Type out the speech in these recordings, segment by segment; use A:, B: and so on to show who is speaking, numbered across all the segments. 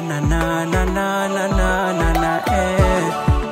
A: na na na na na na na na eh.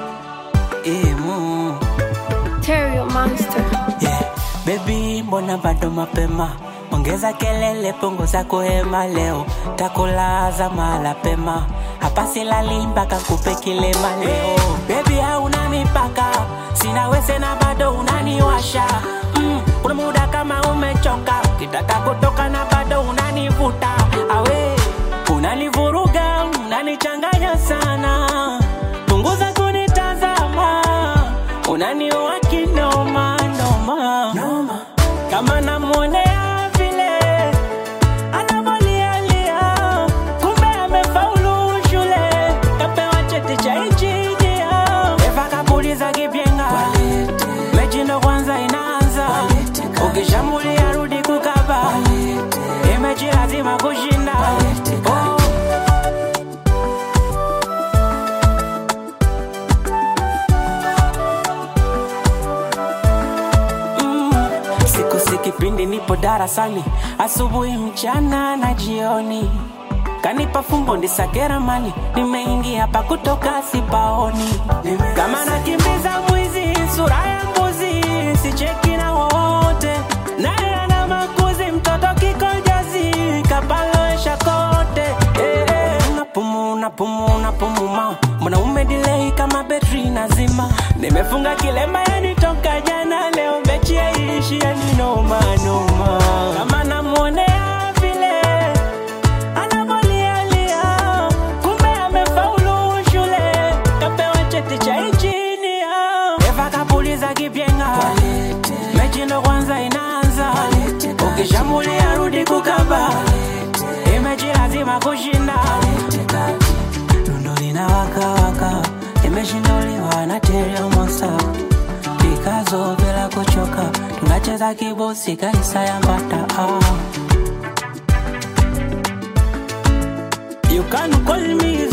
A: Imu.
B: Terrio Monster.
A: Yeah. Baby, mbona bado mapema? Ongeza kelele, punguza kuhema leo, takulaza mala pema. Hapa silali mpaka kupe kilema leo. Baby, hauna mipaka, sina wese na bado unaniwasha. Mm, kuna muda kama umechoka, kitaka kutoka na bado unanivuta. Awe, unanivuruga, unanichanganya sana. Punguza kunitazama, unaniua kinoma noma. noma. Kama namwonea vile anavolialia, kumbe amefaulu shule, kapewa cheti cha injinia. Eva kapuliza kipyenga, mechi ndo kwanza inaanza, ukishambulia rudi kukaba, imechi lazima kushinda. Oh. Mm, siku si kipindi nipo darasani asubuhi mchana na jioni kanipa fumbo ndisakera mali nimeingia hapa kutoka sipaoni kama nakimbiza mwizi sura ya mbuzi sicheki na wote naye ana makuzi mtoto kikojazi kapaloesha kote eh, eh. napumu napumu napumuma mwanaume dilei kama betri nazima nimefunga kilemba yanitoka jana leo mechi yaishi yani noma noma kama namwonea vile anavolialia kumbe amefaulu shule kapewa cheti cha injinia eva kapuliza kipyenga mechi ndo kwanza inaanza ukishambulia rudi kukaba imechi lazima kushinda Lundo linawakawaka imeshinduliwa na Terrio Monster Pikazo bila kuchoka tunacheza kibosi kaisa ya mbata ah. You can call me